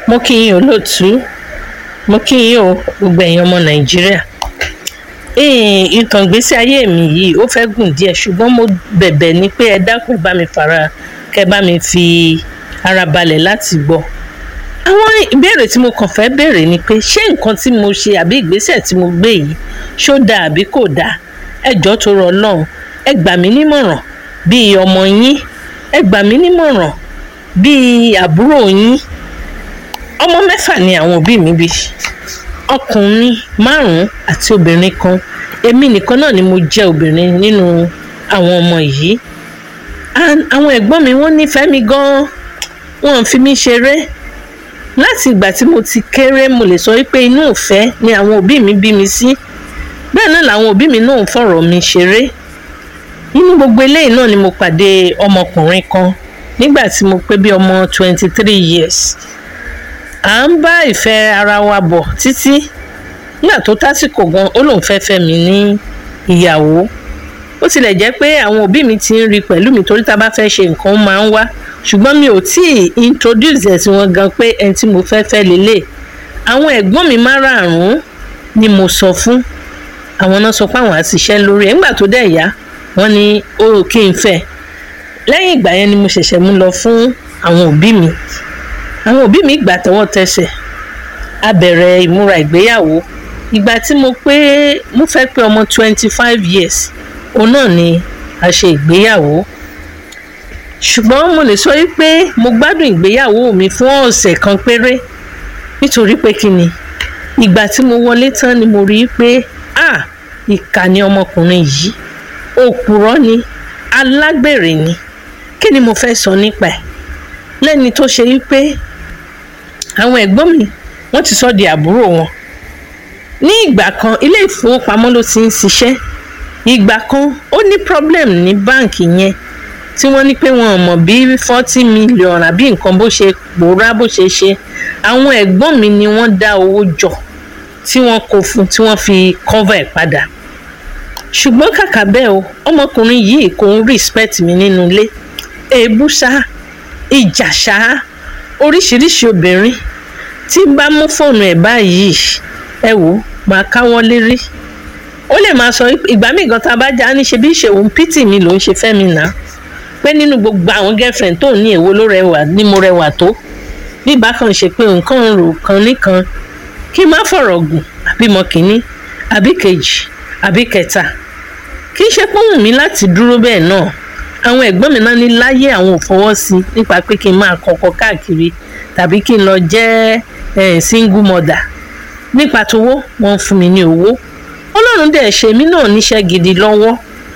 mo kí yín olóòtú mo kí yín o gbogbo ẹ̀yin ọmọ nàìjíríà Ee, ìtàn ìgbésí ayé mi yìí ó fẹ́ gùn díẹ̀ ṣùgbọ́n mo bẹ̀bẹ̀ ni pé ẹ dákun bá mi fara kẹ́ bá mi fi ara balẹ̀ láti gbọ́ àwọn ìbéèrè tí mo kàn fẹ́ béèrè ni pé ṣé nǹkan tí mo ṣe àbí ìgbésẹ̀ tí mo gbé yìí ṣó dáa àbí kò dáa ẹ jọ̀ọ́ tó rọ ọlọ́run ẹ gbà mí nímọ̀ràn bíi ọmọ yín ẹ gbà mí nímọ̀ràn bíi àbúrò yín ọmọ mẹ́fà ni àwọn òbí mi bí ọkùnrin márùn-ún àti obìnrin kan èmi nìkan náà ni mo jẹ́ obìnrin nínú àwọn ọmọ yìí And àwọn ẹ̀gbọ́n mi wọ́n nífẹ̀ẹ́ mi gan-an wọ́n fi mí ṣeré láti ìgbà tí mo ti kéré mo lè sọ wípé inú ìfẹ́ ni àwọn òbí mi bí mi sí bẹ́ẹ̀ náà làwọn òbí mi náà ń fọ̀rọ̀ mi ṣeré nínú gbogbo eléyìí náà ni mo pàdé ọmọkùnrin kan nígbà tí mo pé bí ọmọ twenty three years à ń bá ìfẹ́ ara wa bọ̀ títí nígbà tó tásìkò gan ó lóun fẹ́ fẹ́ mi ní ìyàwó ó tilẹ̀ jẹ́ pé àwọn òbí mi ti ń rí pẹ̀lú mi torí tá a bá fẹ́ ṣe nǹkan ó máa ń wá ṣùgbọ́n mi ò tí ì introduce ẹ̀ sí wọn gan pé ẹni tí mo fẹ́ fẹ́ lélẹ̀ àwọn ẹ̀gbọ́n mi márààrún ni mo sọ fún àwọn náà sọ pé àwọn á ṣiṣẹ́ lórí ẹ̀ nígbà tó dẹ̀ yá wọ́n ní ó kí n fẹ́ lẹ́yìn ìgbà yẹn ni mo ṣẹ̀ṣẹ̀ mú lọ fún àwọn òbí mi àwọn òbí mi gbà tọwọ́ tẹsẹ̀ a bẹ̀rẹ̀ ìmúra ìgbéyàwó ìgbà tí mo pé mo fẹ́ pé ọmọ twenty five years òun náà ni a ṣe ìgbéyàwó ṣùgbọ́n mo lè sọ wípé mo gbádùn ìgbéyàwó mi fún ọ̀sẹ̀ kan péré nítorí pé kí ni ìgbà tí mo wọlé tán ni mo rí i pé ah ìkà ni ọmọkùnrin yìí òpùrọ́ ni alágbèrè ni kí ni mo fẹ́ sọ nípa ẹ̀ lẹ́ni tó ṣe wípé àwọn ẹ̀gbọ́n mi wọ́n ti sọ di àbúrò wọn ní ìgbà kan ilé ìfowópamọ́ ló ti ń ṣiṣẹ́ ìgbà kan ó ní problem ní báǹkì yẹn tí wọ́n ní pé wọn ò mọ̀ bí forty million àbí nǹkan bó ṣe pòórá bó ṣe ṣe àwọn ẹ̀gbọ́n mi ni wọ́n dá owó jọ tí wọ́n kó fún tí wọ́n fi cover ẹ̀ padà ṣùgbọ́n kàkà bẹ́ẹ̀ o ọmọkùnrin yìí kò ń respect mi nínú ilé èébú ṣá ìjà ṣá oríṣiríṣi obìnrin tí n bá mú fóònù ẹ̀ báyìí ẹ wò máa káwọ́ lérí ó lè máa sọ ìgbà míì gan tá a bá já ní ṣe bí ṣèwọ̀n pítì mi ló ń ṣe fẹ́ mi nà pé nínú gbogbo àwọn girlfriend tó ní èwo ló rẹwà ni mo rẹwà tó bí bákan ṣe pé nǹkan ń rò kan níkan kí n má fọ̀rọ̀ gùn àbí mọ kínní àbí kejì àbí kẹta kì í ṣe pé wù mí láti dúró bẹ́ẹ̀ náà àwọn ẹ̀gbọ́n mi náà ní láyé àwọn ò fọwọ́ sí i nípa pé kí n máa kọ̀kọ̀ káàkiri tàbí kí n lọ jẹ́ single mother nípa tówó wọ́n ń fún mi ní owó ọlọ́run dẹ̀ ṣe mí náà níṣẹ́ gidi lọ́wọ́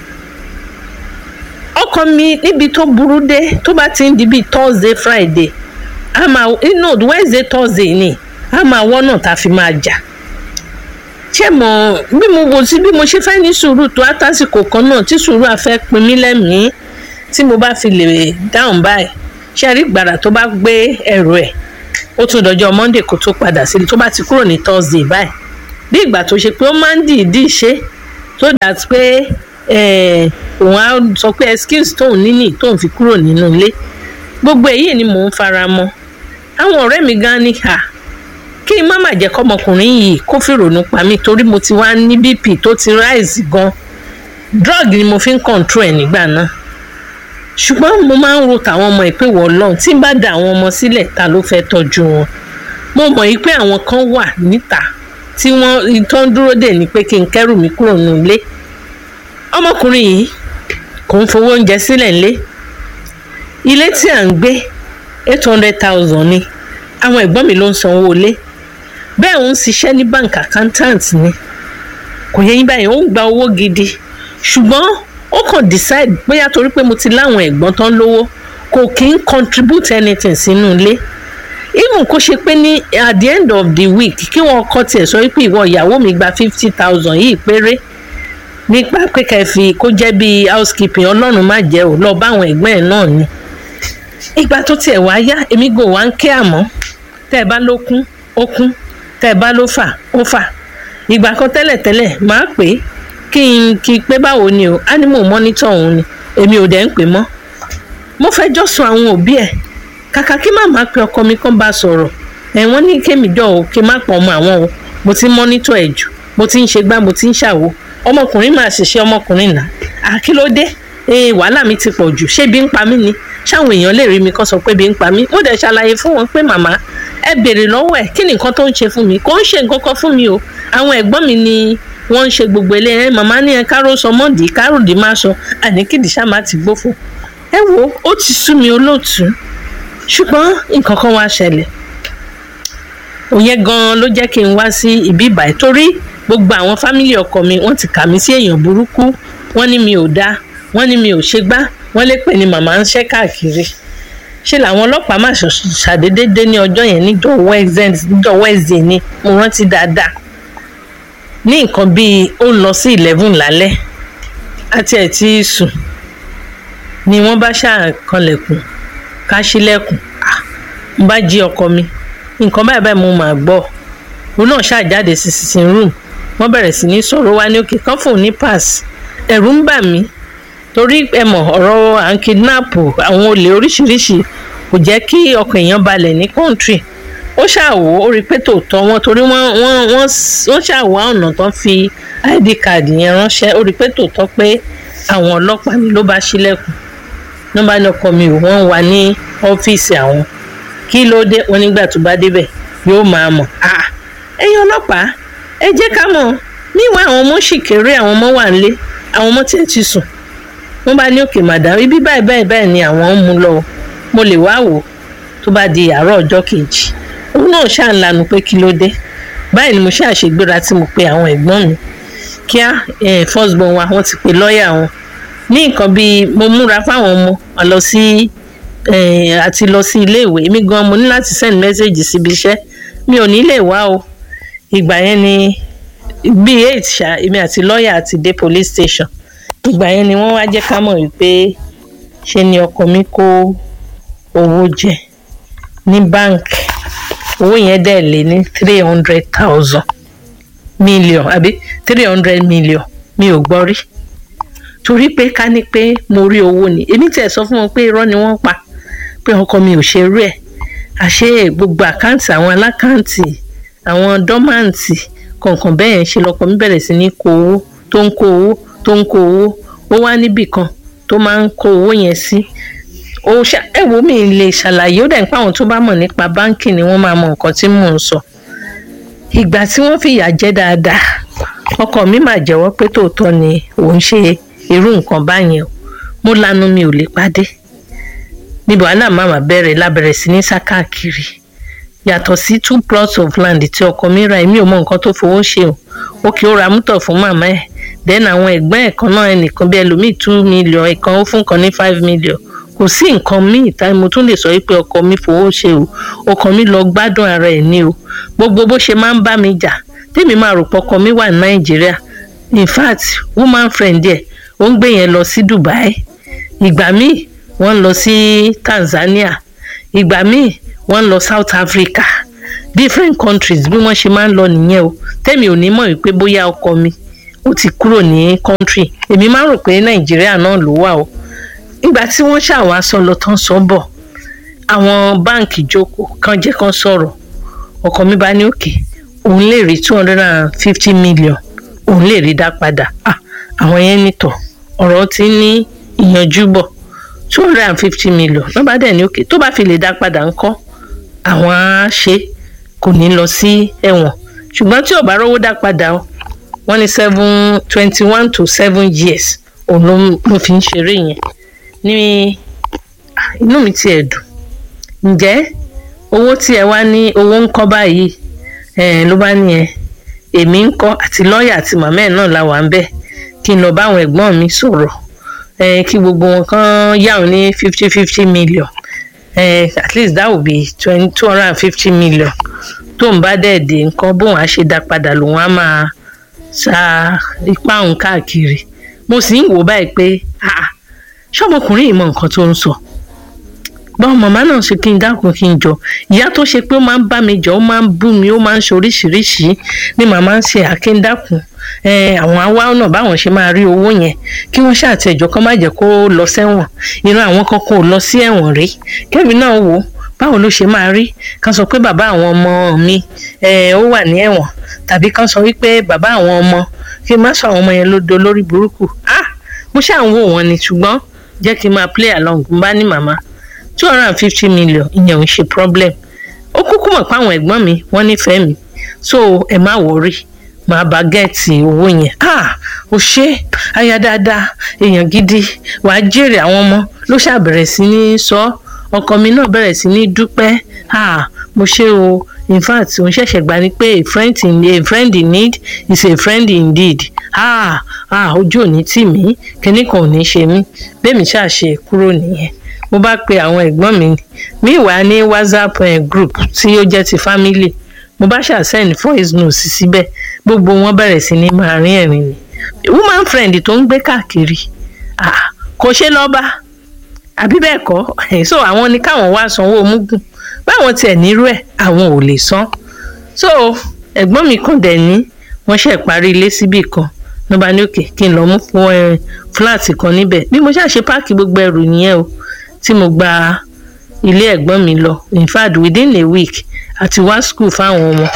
ọkọ mi níbi tó burú dé tó bá ti ń di bíi thursday friday a máa no wednesday thursday ni a máa wọ́n náà tá a fi máa jà ṣé mo bí mo wò sí bí mo ṣe fẹ́ ní sùúrù tó àtàsìkò kan náà tí sùúrù àfẹ́ pin mí lẹ́mìí tí mo bá fi lè dáhùn báyìí ṣe rí gbàrà tó bá gbé ẹrù ẹ̀ ó tún dọjọ́ monday kó tó padà sílé tó bá ti kúrò ní thursday báyìí bí ìgbà tó ṣe pé ó máa ń dìídì ṣe tó dà pé òun á sọ pé excuse tóun níní tóun fi kúrò nínú ilé gbogbo èyí ni mò ń fara mọ́ àwọn ọ̀rẹ́ mi gan ni ha kí n má má jẹ́ kọ́mọkùnrin yìí kó fìrònú pa mí torí mo ti wá ní bp tó ti rise gan drug ni mo fi ń control ẹ̀ nígbà náà ṣùgbọ́n mo máa ń ro tàwọn ọmọ ìpè wọ̀ lọ́n tí n bá da àwọn ọmọ sílẹ̀ ta ló fẹ́ tọ́jú wọn mo mọ̀ yìí pé àwọn kan wà níta tí wọ́n tó ń dúró dè ní pé kí n kẹ́rù mi kúrò nínú ilé ọmọkùnrin yìí kò ń fowó oúnjẹ sílẹ̀ ńlé ilé tí à ń gbé eight hundred thousand ni àwọn ẹ̀gbọ́n mi ló ń sanwó ilé bẹ́ẹ̀ ń ṣiṣẹ́ ní bank accountant ni kò yẹ yín báyìí ó ń gba owó gidi ṣùgbọ́n ó kàn decide bóyá torí pé mo ti láwọn ẹ̀gbọ́n tán lówó kò kí ń contribute anything sínú ilé even kó ṣe pé ní at the end of the week kí wọ́n kọ́ tiẹ̀ sọ wípé ìwọ ìyàwó mi gba fifty thousand yìí péré nípa pé kẹfì kó jẹ́ bíi housekeeping ọlọ́run má jẹ́ ò lọ bá àwọn ẹ̀gbọ́n ẹ̀ náà ni ìgbà tó tiẹ̀ wá yá èmi gò wá ń ké àmọ́ tẹ́ ẹ bá ló kún ó kún tẹ́ ẹ bá ló fà ó fà ìgbà kan tẹ́lẹ̀tẹ́lẹ̀ máa pè é kí n kí pé báwo ni o animal monitor òun ni èmi ò dẹ̀ ń pè mọ́ mo fẹ́ jọ́ sọ àwọn òbí ẹ̀ kàkà kí màmá pe ọkọ mi kán bá sọ̀rọ̀ ẹ wọ́n ní kémi jọ o kí n má pọ̀ ọmọ àwọn o mo ti ń mọ́nítọ̀ ẹ̀ jù mo ti ń ṣe gbá mo ti ń ṣàwo ọmọkùnrin máa ṣiṣẹ́ ọmọkùnrin náà àkílódé ee wàhálà mi ti pọ̀ jù ṣé bí ń pa mí ni ṣáwọn èèyàn lè rí mi kó sọ pé bí ń pa mí mo dẹ̀ ṣàlàyé fún wọn pé màmá ẹ béèrè lọ́wọ́ ẹ̀ kí ni nǹkan tó ń ṣe fún mi kò ń ṣe nǹkan kan fún mi o àwọn ẹ̀gbọ́n mi ni wọ́n ń ṣe gbogbo ilé ẹ màmá ní ẹ káró sọ mọ́ọ̀dì káròdì má sọ àníkìdí ṣá má ti gbófo ẹ wo ó ti sú mi olóòtú ṣùgbọ́n nǹkan kan wá ṣẹlẹ̀ òyìn gan-an ló jẹ́ kí n wá sí ibi ìbàyẹ̀ torí gbogbo àwọn fámìlì ọkọ mi wọ́n ti kà mí sí èèyàn burúkú wọ́n ní mi ò dáa wọ́n ní mi ò ṣe gbá wọ́n lè pè ní màmá ń ṣẹ́ káàkiri ṣe làwọn ọlọ́pàá má ṣàdédé dé ní ọjọ́ yẹn níjọ́ Wednesday ni mo rántí dáadáa ní nǹkan bíi ó ń lọ sí eleven lálẹ́ àti ẹ̀ tí sùn ni wọ́n bá ṣàkànlẹ̀kùn ká ṣílẹ̀kùn mo bá jí ọkọ mi nǹkan báyìí báyìí mo máa gbọ́ òun náà ṣàjáde sí sitting room wọ́n bẹ̀rẹ̀ sí ní sọ̀rọ̀ wá ní òkè kan fóun ní pass ẹ̀rù ń bà mí torí ẹ mọ̀ ọ̀rọ̀ à ń kidnap àwọn olè oríṣiríṣi kò jẹ́ kí ọkàn èèyàn balẹ̀ ní country ó ṣàwò ó rí pé tòótọ́ wọn torí wọ́n wọ́n wọ́n wọ́n ṣàwò ọ̀nà tán fi id card yẹn ránṣẹ́ ó rí pé tòótọ́ pé àwọn ọlọ́pàá ni ló bá ṣílẹ̀kùn ló bá ní ọkọ mi ò wọ́n wà ní ọ́fíìsì àwọn kí ló dé wọn nígbà tó bá débẹ̀ yóò máa mọ̀ ẹ̀yin ọlọ́pàá ẹ jẹ́ ká mọ̀ níwọ̀n àwọn ọmọ sì kéré àwọn ọmọ wà nílé àwọn ọmọ tiẹ̀ ti sùn wọ́n bá ní òkè màdàm ibi báyìí báyìí báyìí ni àwọn ń mú lọ mo lè wá wò tó bá di àárọ̀ ọjọ́ kejì òun náà ṣáà ń lanu pé kí ló dé báyìí ni mo ṣáà ṣègbéra tí mo pe àwọn ẹ̀gbọ́n mi kíá first born wa wọ́n ti pe lọ́ọ̀yà wọn ní nǹkan bíi mo múra fáwọn ọmọ wa lọ sí àti lọ sí ilé ìwé èmi gan mo ní láti send message síbi iṣẹ́ mi ò ní lè wá o ìgbà yẹn ni bíi eight ṣá èmi àti lọ́ọ̀yà àti dé police station ìgbà yẹn ni wọ́n wá jẹ́ ká mọ̀ wípé ṣe ni ọkọ mi kó owó jẹ ní báǹkì owó yẹn dẹ̀ lé ní three hundred thousand million àbí three hundred million mi ò gbọ́ rí torí pé ká ní pé mo rí owó ni èmi tiẹ̀ sọ fún wọn pé irọ́ ni wọ́n pa pé ọkọ mi ò ṣe rú ẹ̀ àṣé gbogbo àkáǹtì àwọn alákáǹtì àwọn dọ́màǹtì kọ̀ọ̀kan bẹ́ẹ̀ ṣe lọ́kọ mi bẹ̀rẹ̀ sí ní kó owó tó ń kó owó tó ń kó owó ó wá níbì kan tó máa ń kó owó yẹn sí ó ṣá ẹ wo mi lè ṣàlàyé ó dẹ̀ ń pa àwọn tó bá mọ̀ nípa báńkì ni wọ́n máa mọ nǹkan tí mò ń sọ ìgbà tí wọ́n fìyà jẹ dáadáa ọkọ mi máa jẹ́wọ́ pé tòótọ́ ni òun ṣe irú nǹkan báyẹn o mo lanu mi ò lè pàdé níbo àná màmá bẹ̀rẹ̀ lábẹ̀rẹ̀ sí ní sá káàkiri yàtọ̀ sí two plots of land tí ọkọ mi ra èmi ò mọ nǹkan tó fowó ṣe o ó kì í ra mútọ̀ fún màmá ẹ̀ then àwọn ẹ̀gbọ́n ẹ̀ kan náà ẹnìkan bí ẹlòmíì two million ẹ̀kan ó fún kan ní five million kò sí nǹkan míì tá mo tún lè sọ wípé ọkọ mi fowó ṣe o ọkọ mi lọ gbádùn ara ẹ̀ ní o gbogbo bó ṣe máa ń bá mi jà tèmi máa rò pé ọkọ mi wà ní nàìjíríà in fact woman friend ẹ̀ ó ń gbé yẹn lọ sí dubai ìgbà míì wọ́n ń lọ sí tanzania ìgbà míì wọ́n ń lọ south africa different countries bí wọ́n ṣe máa ń lọ nìyẹn o tèmi ò ní mọ̀ wípé bóyá ọkọ mi ó ti kúrò ní country èmi máa ń rò pé nàìjíríà náà ló wà o ìgbà tí wọ́n ṣàwọn aṣọ lọ tán sọ bọ̀ àwọn báǹkì jókòó kan jẹ́ kan sọ̀rọ̀ ọkọ mi bá ní òkè òun lè rí two hundred and fifty million òun lè rí dá padà àwọn yẹn nìtọ̀ ọ̀rọ̀ ti ní ìyanjú bọ̀ two hundred and fifty million ló bá dẹ̀ ní òkè tó bá fi lè dá padà ńkọ́ àwọn á ṣe kò ní lọ sí ẹ̀wọ̀n ṣùgbọ́n tí ò bá rówó dá padà o wọ́n ní seven twenty one to seven years òun ló ló fi ń ṣeré yẹn ní inú mi tiẹ̀ dùn ǹjẹ́ owó tí ẹ wá ní owó ń kọ́ báyìí ló bá ní ẹ èmi ń kọ́ àti lọ́ọ̀yà àti màmá ẹ̀ náà la wà ń bẹ̀ kí n lọ bá àwọn ẹ̀gbọ́n mi sọ̀rọ̀ kí gbogbo wọn kàn yà wọn ní fifty fifty million at least that would be twenty two hundred and fifty million tó ń bá dẹ̀ dé nǹkan bóun á ṣe dá padà lòun á máa sa ipá òun káàkiri mo sì ń wò báyìí pé ṣọmọkùnrin yìí mọ nǹkan tó ń sọ báwo màmá náà ṣe kí n dákun kí n jọ ìyá tó ṣe pé ó máa ń bá mi jọ ó máa ń bú mi ó máa ń ṣe oríṣiríṣi ni màmá ń ṣe àkíndàkùn àwọn awá náà báwọn ṣe máa rí owó yẹn kí wọ́n ṣàtẹ̀jọ́ kọ́ má jẹ́ kó lọ sẹ́wọ̀n ìran àwọn kankan ò lọ sí ẹ̀wọ̀n rí kẹ́mi náà wò báwo ló ṣe máa rí kán sọ pé bàbá àwọn ọmọ mi ẹ ó wà ní ẹ̀wọ̀n tàbí kán sọ wípé bàbá àwọn ọmọ kí n má sọ àwọn ọmọ yẹn ló do lórí burúkú ah mo ṣáà ń wò wọ́n ni ṣùgbọ́n jẹ́ kí n máa play along n bá ní màmá two hundred and fifty million ìyẹn ò ń ṣe problem ó kúkú mọ̀ pé àwọn ẹ̀gbọ́n mi wọ́n nífẹ̀ẹ́ mi so ẹ má wọrí màá bá gẹ̀ẹ́tì owó yẹn ah ò ṣe aya dáadáa èèyàn gidi wàá jèrè àwọn ọmọ ló ṣàbẹ̀rẹ̀ sí ní sọ ọkọ mi náà bẹ̀rẹ̀ sí ní dúpẹ́ ah mo ṣe o in fact òun ṣẹ̀ṣẹ̀ gbà ní pé a friend in a friend in need is a friend indeed ah ah ojú òní tì mí kíní kan ò ní ṣe mí bẹ́ẹ̀ mi ṣáà ṣe kúrò nìyẹn mo bá pe àwọn ẹ̀gbọ́n mi mi wà ní whatsapp eh, group tí ó jẹ́ ti family mo bá ṣáà send voice note síbẹ̀ gbogbo wọn bẹ̀rẹ̀ sí ní máa rín ẹ̀rín ni woman friend tó ń gbé káàkiri ah kò ṣe lọ́ba àbí bẹ́ẹ̀ kọ́ so àwọn ni káwọn wá sanwó mugun báwọn tiẹ̀ nírú ẹ̀ àwọn ò lè san so ẹ̀gbọ́n mi kàn dẹ̀ ní wọ́n ṣe parí ilé síbì kan ló bá ní òkè kí n lọ mú fún ẹ fúláàtì kan níbẹ̀ bí mo ṣáà ṣe páàkì gbogbo ẹrù nìyẹn o tí mo gba ilé ẹ̀gbọ́n mi lọ in fact within a week àti wá school fáwọn ọmọ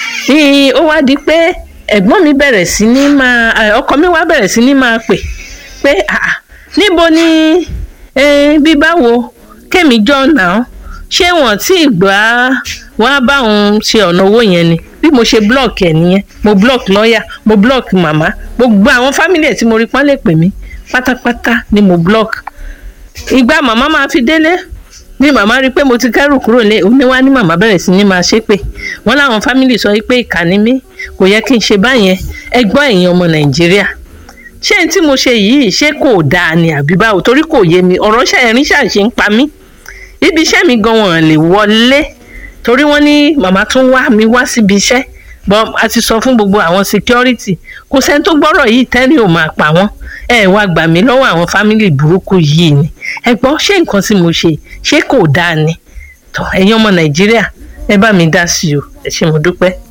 ní ó wá di pé ẹ̀gbọ́n mi bẹ̀rẹ̀ sí ní máa ọkọ mi wá bẹ̀rẹ̀ sí ní máa pè pé ah níbo ni bí báwo kémi jọ náà ṣé wọn tí ìgbà wá bá òun ṣe ọ̀nà owó yẹn ni bí mo ṣe block ẹ̀ nìyẹn mo block lọ́ọ̀yà mo block màmá gbogbo àwọn family ẹ̀ tí mo rí pọ́n lè pè mí pátápátá ni mo block ìgbà màmá máa fi délé ní màmá rí i pé mo ti kẹ́rù kúrò lé òun ní wá ní màmá bẹ̀rẹ̀ sí ní máa ṣépè wọ́n láwọn family sọ pé ìkànnì mi kò yẹ kí n ṣe báyẹn ẹgbọ́n ẹ̀yin ọmọ nàìjíríà ṣé n tí mo ṣe yìí ṣé kò dáa ni àbí báwo torí kò yé mi ọ̀rọ̀ ṣẹ̀rin ṣàṣe ń pa mí ibi iṣẹ́ mi gan wọn lè wọlé torí wọ́n ní màmá tún wá mi wá síbi iṣẹ́ bọ́ a ti sọ fún gbogbo àwọn security kò sẹ́ni tó gbọ́rọ̀ yìí tẹ́rìn ò máa pa wọ́n ẹ wá gbà mí lọ́wọ́ àwọn family burúkú yìí ni ẹ gbọ́ ṣé nǹkan tí mo ṣe ṣé kò dáa ni tó ẹ̀yin ọmọ nàìjíríà ẹ bá mi dá sí o ẹ ṣé mo dúpẹ́.